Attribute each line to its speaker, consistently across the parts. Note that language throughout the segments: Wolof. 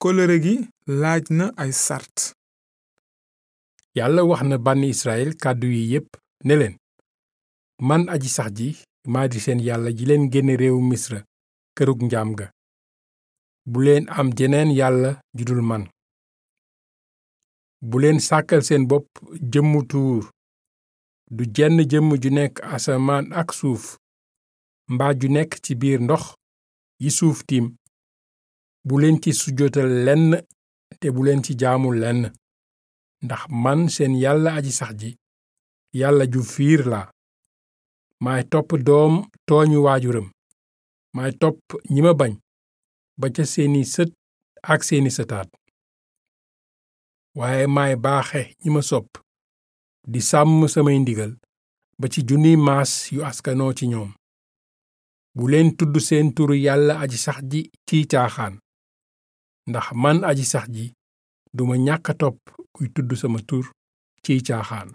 Speaker 1: kóllëre gi laaj na ay sart
Speaker 2: yàlla wax na bànni israel kàddu yi yépp ne leen man aji sax ji maa di seen yàlla ji leen génne réewu misra kërug njaam ga bu leen am jeneen yàlla judul man bu leen sàkkal seen bopp jëmmu tuur du jenn jëmm ju nekk asamaan ak suuf mbaa ju nekk ci biir ndox yi suuf tiim bu leen ci sujjotal lenn te bu leen ci jaamu lenn ndax man seen yàlla aji sax ji yàlla ju fiir laa maay topp doom tooñu waajuram maay topp ñi ma bañ ba ca seeni sët ak seeni sëtaat waaye maay baaxe ñi ma sopp di sàmm samay ndigal ba ci junniy maas yu askanoo ci ñoom bu leen tudd seen turu yàlla aji sax ji ciy caaxaan ndax man aji sax ji duma ñàkk a topp kuy tudd sama tur ciy caaxaan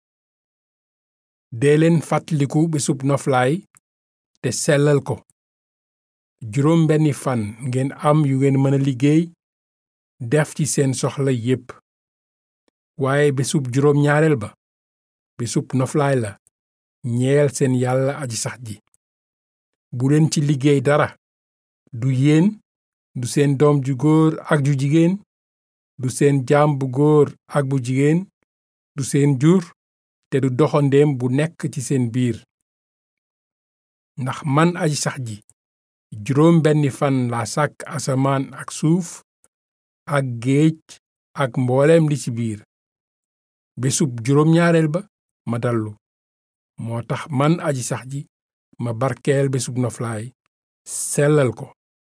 Speaker 2: dee leen fàttaliku bésub noflaay te sellal ko juróom benni fan ngeen am yu ngeen mën a liggéey def ci seen soxla yépp waaye bésub juróom ñaareel ba bésub noflaay la ñeel seen yàlla aji sax ji bu leen ci liggéey dara du yéen du seen doom ju góor ak ju jigéen du seen jaam bu góor ak bu jigéen du seen jur te du doxandéem bu nekk ci seen biir ndax man aji sax ji juróom benni fan laa sàkk asamaan ak suuf ak géej ak mbooleem li ci biir bésub juróom ñaareel ba ma dallu moo tax man aji sax ji ma barkeel bésub noflaay sellal ko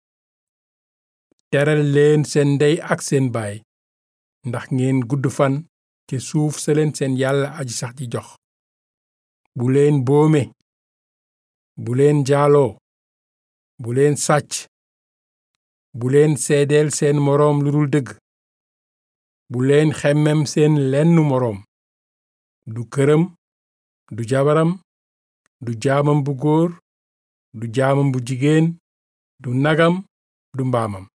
Speaker 2: teral leen seen ndey ak seen baay ndax ngeen gudd fan ci suuf sa leen seen yàlla aji sax ji jox bu leen boome bu leen jaaloo bu leen sàcc bu leen seedeel seen moroom lu dul dëgg bu leen xemmem seen lenn moroom du këram du jabaram du jaamam bu góor du jaamam bu jigéen du nagam du mbaamam